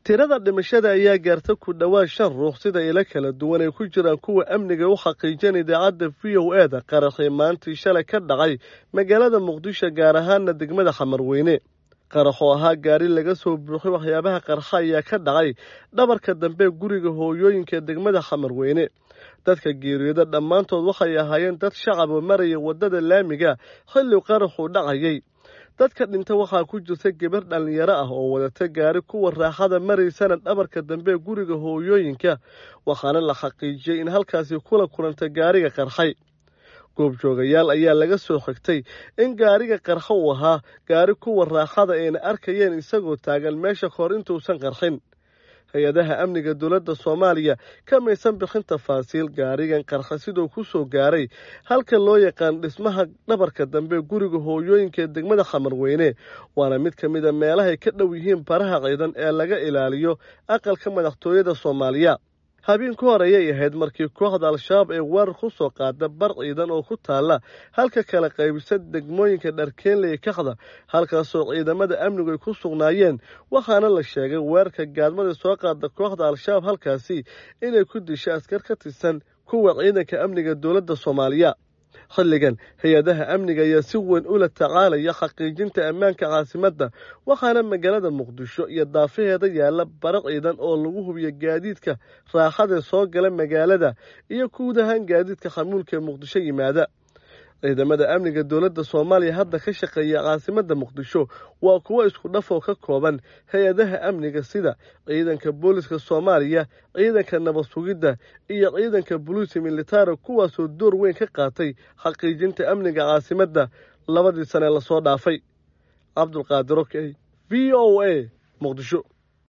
tirada dhimashada ayaa gaarta ku dhowaad shan ruux sida ilo kala duwan ay ku jiraan kuwa amniga u xaqiijin idaacadda v o e da qaraxii maantii shalay ka dhacay magaalada muqdisho gaar ahaana degmada xamarweyne qarax oo ahaa gaari laga soo buuxay waxyaabaha qarxa ayaa ka dhacay dhabarka dambe guriga hooyooyinka degmada xamarweyne dadka geeriyooda dhammaantood waxay ahaayeen dad shacaba maraya waddada laamiga xilli qaraxuu dhacayay dadka dhinta waxaa ku jirta gabar dhallinyaro ah oo wadata gaari kuwa raaxada maraysana dhabarka dambe guriga hooyooyinka waxaana la xaqiijiyey in halkaasi kula kulanta gaariga qarxay goobjoogayaal ayaa laga soo xigtay in gaariga qarxo uu ahaa gaari kuwa raaxada ayna arkayeen isagoo taagan meesha kahor intuusan qarxin hay-adaha amniga dowladda soomaaliya kamaysan bixin tafaasiil gaarigan qarxa siduu ku soo gaaray halka loo yaqaan dhismaha dhabarka dambe guriga hooyooyinka ee degmada xamarweyne waana mid ka mid a meelahay ka dhow yihiin baraha ciidan ee laga ilaaliyo aqalka madaxtooyada soomaaliya habeen ku hor ayay ahayd markii kooxda al-shabaab ee weerar ku soo qaada bar ciidan oo ku taalla halka kala qaybisa degmooyinka dharkeenley kaxda halkaasoo ciidamada amnigu ay ku sugnaayeen waxaana la sheegay weerarka gaadmada soo qaada kooxda al-shabaab halkaasi inay ku disha askar ka tirsan kuwa ciidanka amniga dowladda soomaaliya xilligan hay-adaha amniga ayaa si weyn ula tacaalaya xaqiijinta ammaanka caasimadda waxaana magaalada muqdisho iyo daafaheeda yaalla bara ciidan oo lagu hubiyo gaadiidka raaxadee soo gala magaalada iyo guud ahaan gaadiidka xamuulka ee muqdisho yimaada ciidamada amniga dowladda soomaaliya hadda ka shaqeeya caasimadda muqdisho waa kuwo isku dhafoo ka kooban hay-adaha amniga sida ciidanka booliska soomaaliya ciidanka nabad sugidda iyo ciidanka boliisi militari kuwaasoo door weyn ka qaatay xaqiijinta amniga caasimadda labadii sane lasoo dhaafay cabdulqaadir okey v o a muqdisho